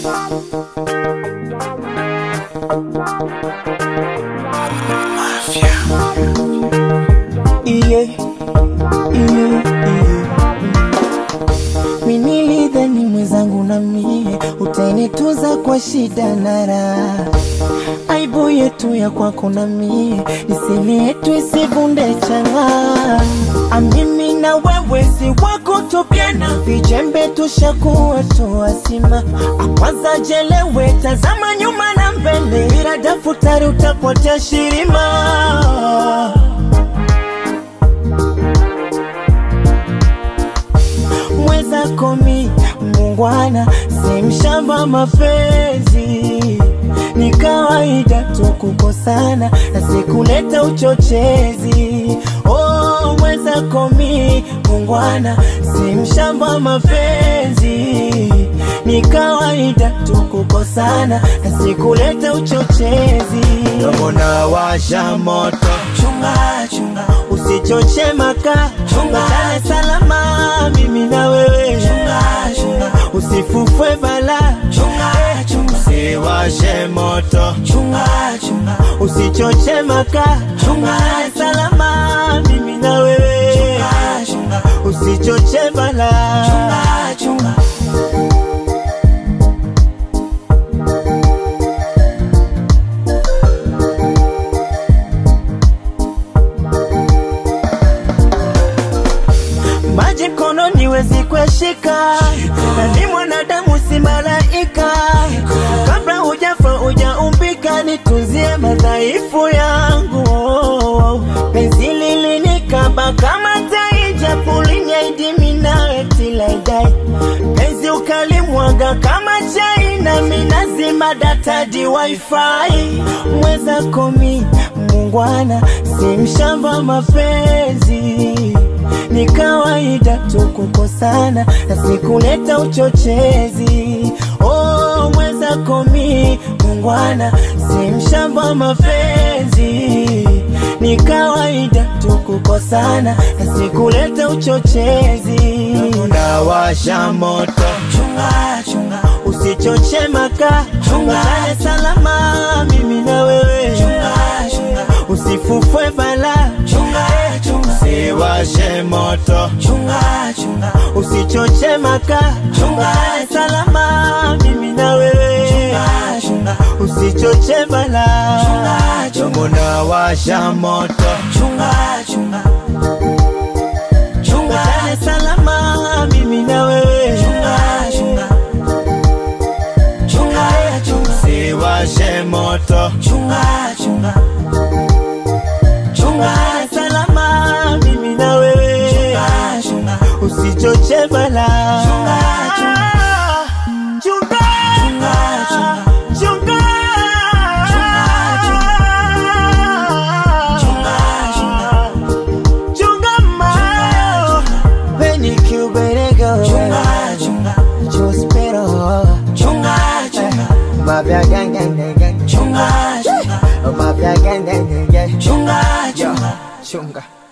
Iye, iye, iye. Minilidhani mwenzangu na mie utainituza kwa shida na raha, aibu yetu ya kwako na mie nisili yetu isivunde chang'aa. Amimi na wewe si wako tupiana, vijembe tushakuwa tuwasima. Akwanza jelewe, tazama nyuma na mbele, ila daftari utapotea shirima. mwenzako mi mungwana, si mshamba mapenzi, ni kawaida tu kukosana na sikuleta uchochezi. Oh, mwenzako mi mungwana, si mshamba mapenzi, ni kawaida tu kukosana na sikuleta uchochezi. Mbona washa moto, chunga chunga, usichoche maka, chunga salama, mimi na wewe, chunga chunga, usifufwe bala, chunga chunga, usiwashe moto, chunga chunga, usichoche maka, chunga salama, mimi na wewe, chunga chunga, usichoche bala, chunga chunga. maji mkononi wezi kueshika, na ni mwanadamu si malaika. Kabla hujafa hujaumbika, nitunzie madhaifu yangu. Penzi lilinikaba kama tai, japo linyaidimi nawe till I die. Penzi ukalimwaga kama chai, nami nazima data di wifi. Mwenzako mi mungwana, si mshamba mapenzi ni kawaida tu kukosana na sikuleta uchochezi. Oh, mwenzako mi mungwana, si mshamba mapenzi, ni kawaida tu kukosana na sikuleta uchochezi. Unawasha moto, chunga chunga, usichoche maka, chunga salama, mimi na wewe, chunga chunga, usifufwe bala, chunga chunga, usiwashe moto, chunga chunga, usichoche maka, chunga salama, mimi na wewe, chunga chunga, usichoche bala, chunga chunga, unawasha moto, chunga chunga chunga salama mimi na wewe chunga chunga chunga chunga siwashe moto chunga chunga chunga salama mimi na wewe chunga chunga usichoche bala chunga chunga chunga chunga chunga chunga chunga chunga Penny Cuberego Chunga chunga Chospero Chunga chunga Mafia gang gang gang gang Chunga chunga Mafia gang gang gang gang Chunga chunga Chunga